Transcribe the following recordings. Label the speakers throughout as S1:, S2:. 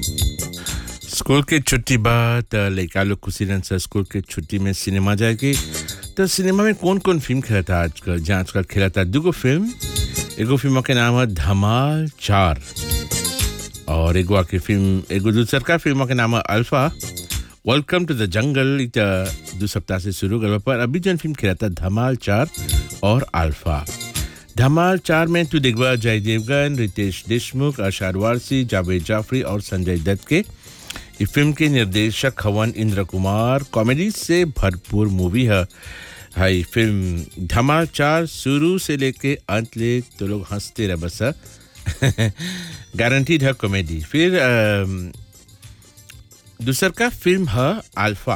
S1: School के छुट्टी बाद लड़का लोग खुशी रहन सा स्कूल के छुट्टी में सिनेमा जाएगी तो सिनेमा में कौन कौन फिल्म खेलता आजकल जहाँ आजकल खेलता दुगो फिल्म एगो फिल्म के नाम है धमाल चार और एगो आके फिल्म एगो दूसर का फिल्म के नाम है alpha welcome two the jungle इत दो सप्ताह से शुरू कर पर अभी जन फिल्म खेलता धमाल चार और अल्फा धमाल चार में तू देखबा जय देवगन रितेश देशमुख अशार वारसी जावेद जाफरी और संजय दत्त के ये फिल्म के निर्देशक हवन इंद्र कुमार कॉमेडी से भरपूर मूवी है हाई फिल्म धमाल चार शुरू से लेके अंत ले तो लोग हंसते रह बस गारंटीड है कॉमेडी फिर अम, दूसर का फिल्म है अल्फा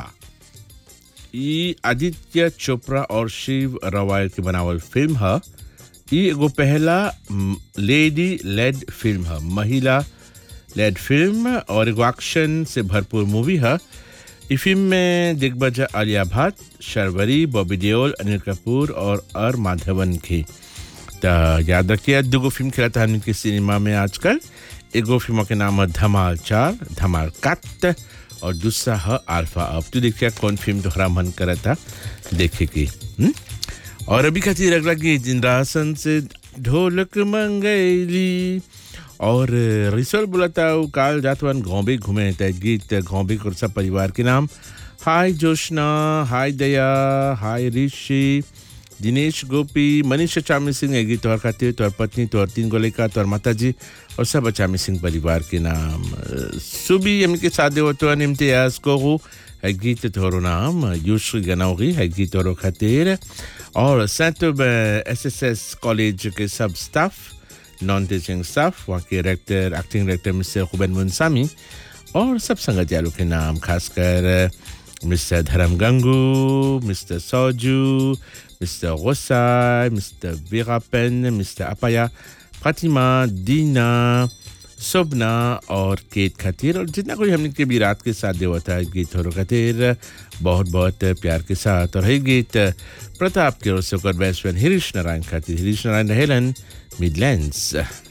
S1: ये आदित्य चोपड़ा और शिव रवायल की बनावल फिल्म है ये एगो पहला लेडी लेड फिल्म है महिला लेड फिल्म और एगो एक्शन से भरपूर मूवी है इस फिल्म में दिग्गज आलिया भट्ट शर्वरी बॉबी देओल अनिल कपूर और अर माधवन की तो याद रखिए दुगो फिल्म खेला था हमने सिनेमा में आजकल एगो फिल्म के नाम है धमाल चार धमाल कत और दूसरा है अल्फा अब तू देखिए कौन फिल्म तोहरा मन करा था देखे की हम्म? और अभी खातिर अगला गीत इंद्रासन से ढोलक मंगैली और रिसल बोला था वो काल जातवन घोंबे घूमे था गीत घोंबे और सब परिवार के नाम हाय जोशना हाय दया हाय ऋषि दिनेश गोपी मनीष चामी सिंह है गीत तोहर खातिर तोहर पत्नी तोहर तीन गोले का तोहर माता जी और सब अचामी सिंह परिवार के नाम सुबी इनके साथ देवतो इम्तियाज को है गीत तोहरो नाम यूश्री गनौगी है गीत तोहरो खातिर और saint S S S college के सब स्टाफ नॉन टीचिंग स्टाफ वहाँ के director acting director mister Khubain Munsamy और सब संगत यारों के नाम खासकर mister Dharam Gangoo mister Souju mister Gosai mister Veerapen mister Appaya Fatima Dina Shobhana और केत खातिर और जितना कोई हमने के भी रात के साथ देवा था गीत हो खातिर बहुत बहुत प्यार के साथ और है गीत प्रताप के ओर से ओकर बेस्ट फ्रेंड हरीश नारायण खातिर हरीश नारायण रहेलन मिडलैंड्स